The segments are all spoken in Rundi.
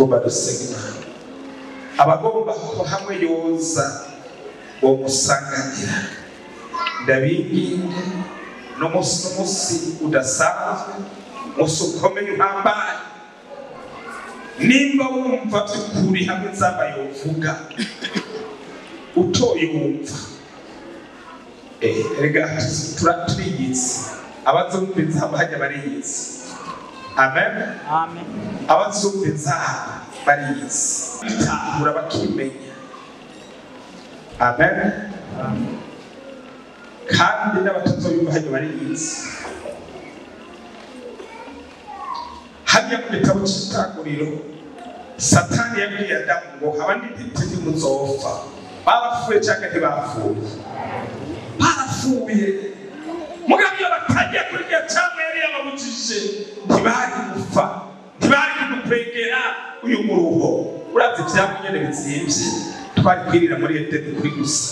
tugomba dusenga imana abagomba ko hamwe yoza uwo musanganira ndabinginge n'umunsi n'umunsi udasanzwe umunsi ukomeye uhambaye nimba wumva by'ukuri hamwe nzaba yovuga utoye wumva Eh, erega tura- turiyitse abazumviza bajya bariyitse amen Amen. abazumviza bariyitse bitahura bakimenya amen kandi n'abatazoyumva hajya bariyitse hariya mu gitabo cy'itanguriro satani yabwiye adamu ngo abandi ntiti ntimuzopfa barapfuye cyangwa ntibapfuye barapfuye mugabo iyo batagiye kuri iyo cyangwa yari yababujije ntibari gupfa ntibari kudukwegera uyu muruho uravye ivyamwe nyene bizimvye twari kwirira muri edeni kuri gusa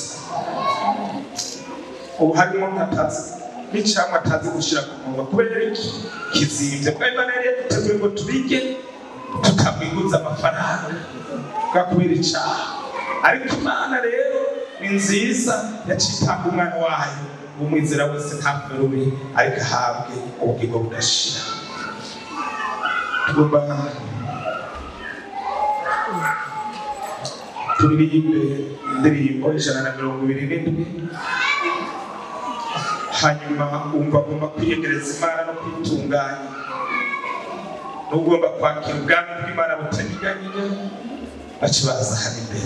ubu harimo nkatazi n'icamwa atazi gushira ku munwa kubera iki kizimvye kubera imana yari yaduteguye ngo tubige tukamwiguza amafaranga bwa kubera icaha ariko imana rero ni nziza yacitanga umwana wayo umwizera wese ntapfe rubi ariko ahabwe ubugingo budashira tugomba turirimbe indirimbo ijana na mirongo ibiri n'indwi hanyuma wumva agomba kwiyegereza imana no kwitunganya n'ugomba kwakira ubwami bw'imana butanyiganyiga baca baza hano imbere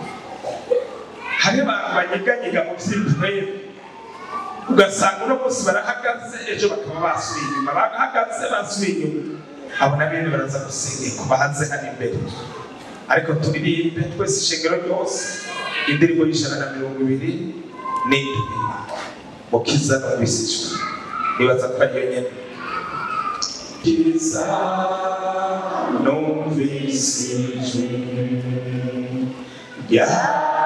hari abantu banyiganyiga mu by'impwemu ugasanga uno munsi barahagaze ejo bakaba basubiye inyuma bahagaze basubiye inyuma abo na bene baraza gusengerwa bahanze hano imbere ariko turirimbe twese ishengero ryose indirimbo y'ijana na mirongo ibiri n'indwi mukiza numvisijwe nibaza ko ariyo nyene kiza numvisijwe ya